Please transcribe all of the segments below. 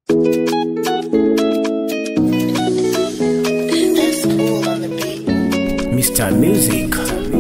Mr. Music.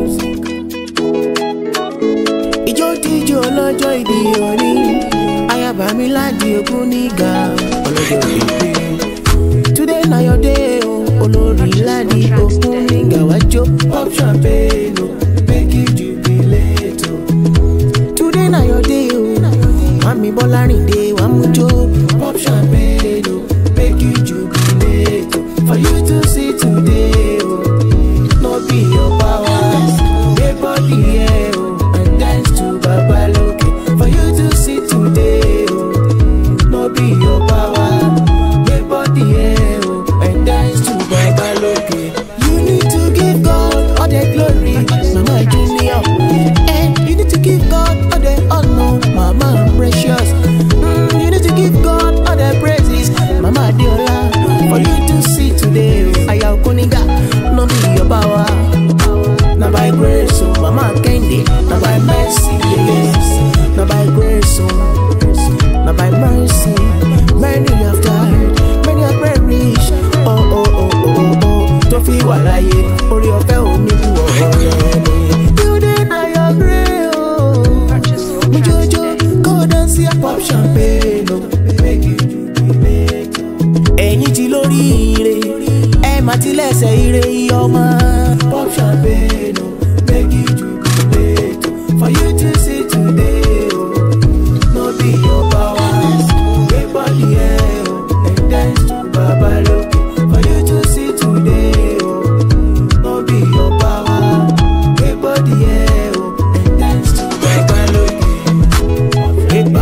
Ijó tíjó ọlọ́jọ́ ìbí orí ayaba mi láti òkun nígà ọlọ́jọ́ ìbí. Today na your day o olórí láti òkun nígà wájú pop champagne o make you jubilate o. Today na your day o mami Bọ́lárìndé wà mú jó pop champagne o make you jubilate o. For you to see today o no be your power dey body here o and dance to Babaloke. For you to see today o no be your power dey body here o and dance to Babaloke. You need to give God all the glory, Mama Junior. And you need to give God all the honor, Mama Precious. Mm, you need to give God all the praises, Mama Diola. For you to see today, Aya Okuniga, no be your power. Na by grace, oh, Mama Kendi, na by mercy, yes. Na by grace, oh, na by mercy. Many have died, many have perished. Oh, oh, oh, oh, oh, oh. Tó fi wà láyé, orí ọ̀fẹ́ omi bu ọ̀rọ̀ rẹ̀ ni. Today na your grave, oh. Mo jojo, go dance here, pop champagne, oh. Make you jubilate, oh. Ẹ̀yin ti lórí ire, ẹ má ti lẹ́sẹ̀ ire iye ọmọ. Pop champagne, oh. Make you jubilate, oh. For you to see today, oh. No be your power, make body here, oh. And dance to Babaloke. For you to see today, oh. No be your power, make body here, oh. And dance to Babaloke. Epa.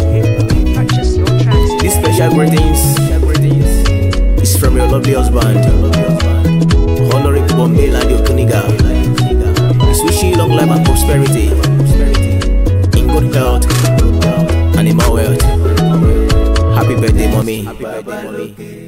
This special greetings is from your lovely husband, Honorable Bombay Ladio Kuniga. He's wishing you long life and prosperity, in good health, and in my wealth. Happy birthday, mommy.